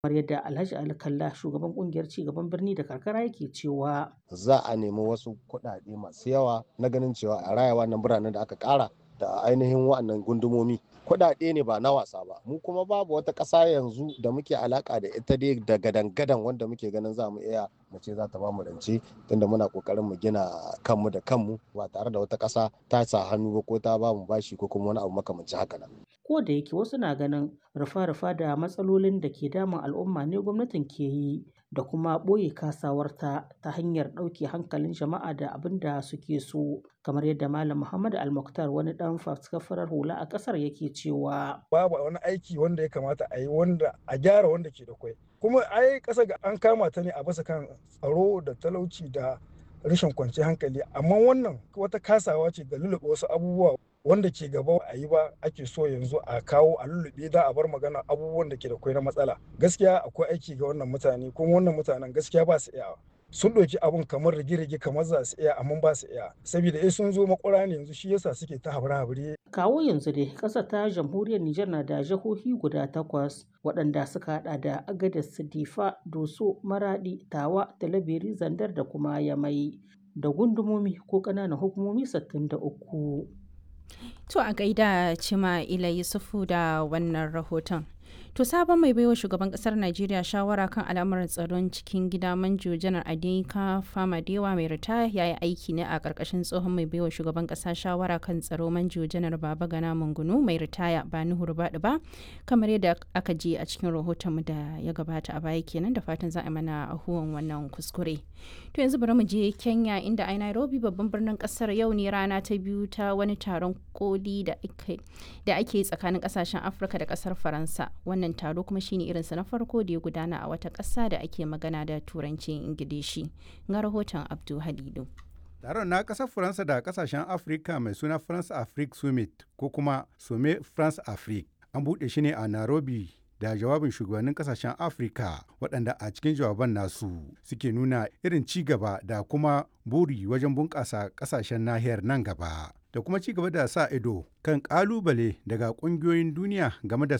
kamar yadda Alhaji Ali Kalla shugaban kungiyar cigaban birni da karkara yake cewa za a nemi wasu kuɗaɗe masu yawa na ganin cewa a raya wannan biranen da aka ƙara da ainihin wa'annan gundumomi kuɗaɗe ne ba na wasa ba mu kuma babu wata ƙasa yanzu da muke alaka da ita dai da gadan-gadan wanda muke ganin za mu iya mu ce za ta ba mu rance tunda muna kokarin mu gina kanmu da kanmu ba tare da wata ƙasa ta sa hannu ba ko ta ba mu bashi ko kuma wani abu makamancin haka nan. ko da yake wasu na ganin rufa-rufa da matsalolin da ke damun al'umma ne gwamnatin ke yi da kuma ɓoye kasawarta ta hanyar ɗauke hankalin jama'a da abin da suke so kamar yadda malam muhammad almuktar wani ɗan faskafarar hula a ƙasar yake cewa babu wani aiki wanda ya kamata a yi wanda a gyara wanda ke da kwai kuma ai ƙasa ga an kama ta ne a basa kan tsaro da talauci da rashin kwanciyar hankali amma wannan wata kasawa ce da lulluɓe wasu abubuwa wanda ke gaba a yi ba ake so yanzu a kawo a lullube da a bar magana abubuwan da ke da kwai na matsala gaskiya akwai aiki ga wannan mutane kuma wannan mutanen gaskiya ba su iya sun ɗauki abun kamar rige-rige kamar za su iya amma ba su iya saboda eh sun zo makwara ne yanzu shi yasa suke ta habire-habire kawo yanzu dai ƙasar ta jamhuriyar Nijar na da jihohi guda takwas waɗanda suka hada da Agadez, Difa, Doso, Maradi, Tawa, Talabiri, Zandar da kuma Yamai da gundumomi ko ƙananan hukumomi 63. To a gaida Cima Ila Yusufu da wannan rahoton. To sabon mai baiwa shugaban kasar Najeriya shawara kan al'amuran tsaron cikin gida manjo janar Adinka Famadewa mai ritaya ya yi aiki ne a ƙarƙashin tsohon mai baiwa shugaban ƙasa shawara kan tsaro manjo janar Baba Gana Mungunu mai ritaya ba Nuhu Rubadu ba kamar yadda aka ji a cikin rahoton da ya gabata a baya kenan da fatan za a mana ahuwan wannan kuskure. To yanzu bari mu je Kenya inda a Nairobi babban birnin kasar yau ne rana ta biyu ta wani taron koli da ake tsakanin kasashen Afirka da kasar Faransa. wannan taro kuma shine irinsa na farko da ya gudana a wata ƙasa da ake magana da turancin ingilishi ga rahoton abdu halilu taron na ƙasar faransa da ƙasashen afirka mai suna france afrique summit ko kuma some france afrique an buɗe shi ne a nairobi da jawabin shugabannin kasashen afirka waɗanda a cikin jawaban nasu suke nuna irin ci gaba da kuma buri wajen bunƙasa ƙasashen nahiyar nan gaba da kuma ci gaba da sa ido kan ƙalubale daga ƙungiyoyin duniya game da